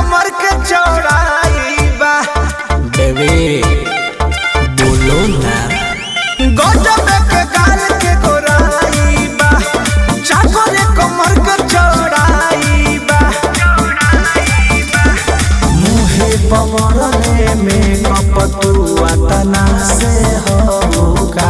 कमर के चौड़ाई बा बेबी बोलो ना गजब के गाल के गोराई बा चाकर कमर के चौड़ाई बा मुहे पवरले में कपतुआ तना से होगा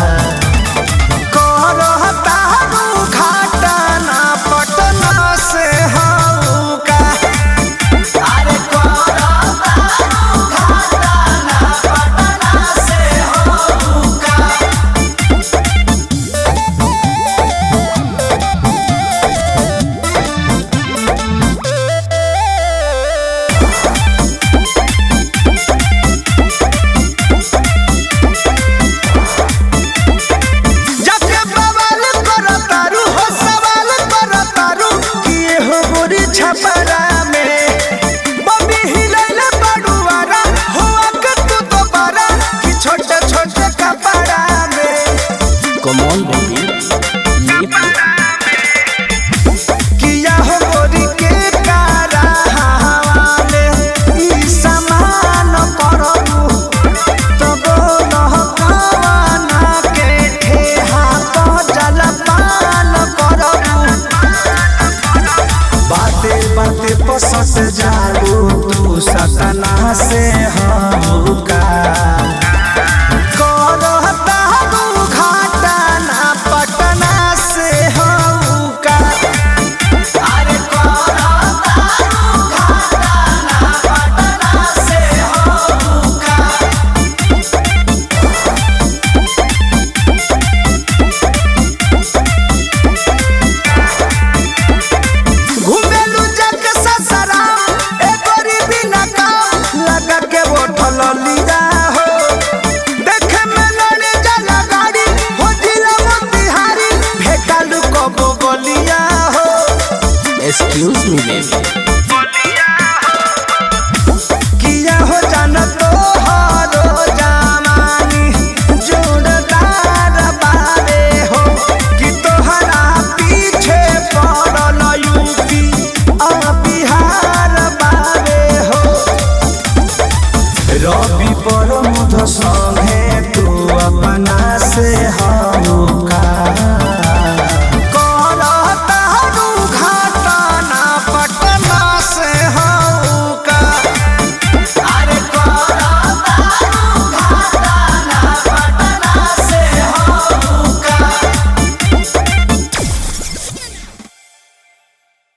करहता रू घाटा ना पटना से होगा अरे करहता रू घाटा ना पटना से होगा जाके बवाल करतारू हो सवाल करतारू किए हो गोरी छपरा में बबी हिलैले बड़ुआरा हो आके तू दोबारा कि छोटे छोटे कपड़ा में कमॉन बेबी किया हो गोरी के कारा हवाले ई समान करबू तब लहकाना के ठेहा तो जलपान करबू बाते बाते पसत जालू तू सतना से हमका करहता रू घाटा ना पटना से हमका अरे करहता रू घाटा ना पटना से हमका घुमेलू जग ससराम ए गरीबी ना काम लगा के बोठल लिया हो देखे में लड़े जला गाड़ी हो जिला मोतिहारी भेटालू कबो गलिया हो एक्सक्यूज मी बेबी किया हो जान तो हारो जमानी जोड़दार बारे हो कि तोहरा पीछे पड़ल यूपी आ बिहार बारे हो रवि पर मुध